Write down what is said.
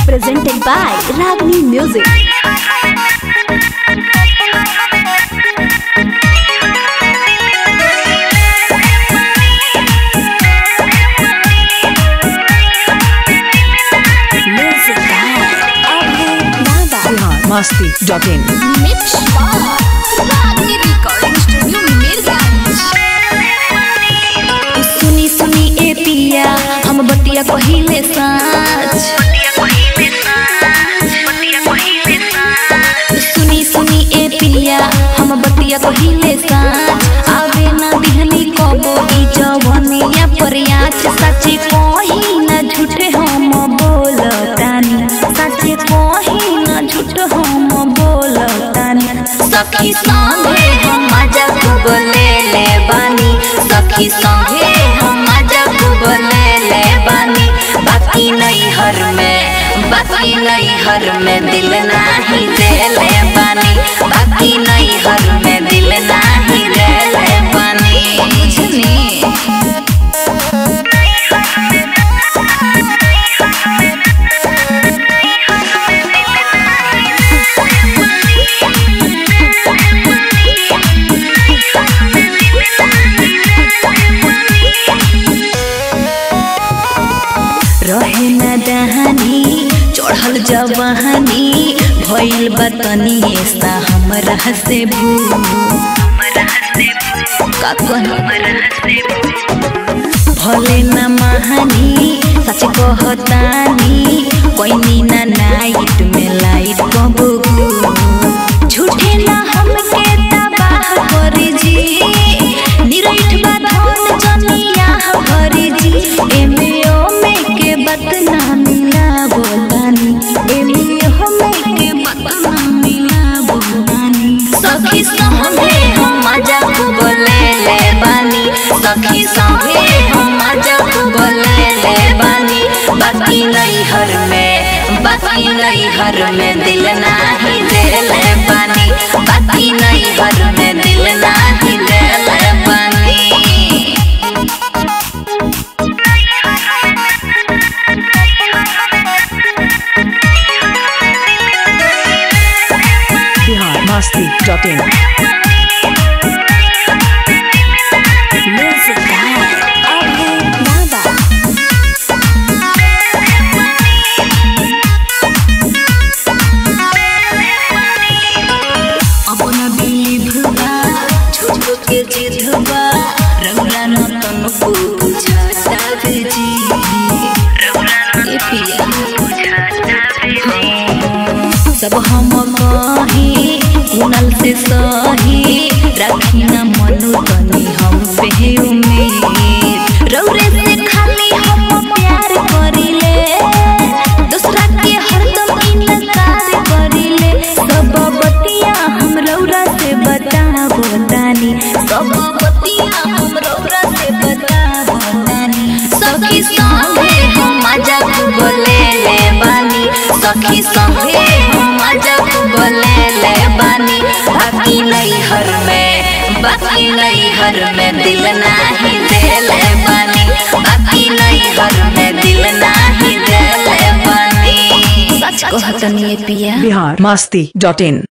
presented by Ragni Music. Music by Abhay Nada. Bihar Masti dot in Mix by Ragni Recording Studio, Mirgans. सुनी सुनी ए पिया हम बतिया कहिले साँच सुनी सुनी ए पिया हम बतिया कहिले साँच आवे ना दिहनी कबो ई जवनिया परियाच सच्चे कही ना झूठे हम बोलतानी सच्चे कही ना झूठ हम बोलतानी सखी संगे हम मजा खूब ले ले बानी सखी संगे हम मजा खूब ले ले बानी बाकी नहीं हर में बाकी नहीं हर में दिल नाही दे ले बानी बाकी नहीं हर में दिल नाही दे ले बानी बुझनी रहे न दहानी चढ़ल जवानी भइल बतनी ऐसा हमरा से भू का कहनी? भले न महानी सच कहतानी कोई ना नाइट में लाइट कबू झूठे ना हमके तबाह करे जी निरैठ बाधन जनिया करे जी एमे ओमे के बात ना मिला बोलानी एमे ओमे के बात ना मिला बोलानी सखी संगे हम मजा खूब ले ले बानी सखी संगे हम मजा खूब ले ले बानी बाकी नहीं हर में बाकी नहीं हर में दिल नाही दे ले बानी बाकी नहीं हर में दिल नाही दे ले बानी Bihar Masti dot in Music by Abhay Nada. अब न बिलीव बा झूठो के जिद बा रौला न तनको बुझाता जी ए पिया सब हम कही कुनल से सही रखी न मनु तनी हम पे उम्मीद रौरे से खाली हम प्यार करिले दूसरा के हरदम इनकार करिले सब बतिया हम रौरा से बताबो तानी सब बतिया हम रौरा से बताबो तानी सखी संगे हम मजा खूब ले ले बानी सखी संगे हम मजा खूब ले ले बानी बाकी नहीं हर में बाकी नहीं हर में दिल नाही दे ले बानी बाकी नहीं हर में दिल नाही दे ले बानी सच कहतनी पिया बिहार मस्ती डॉट इन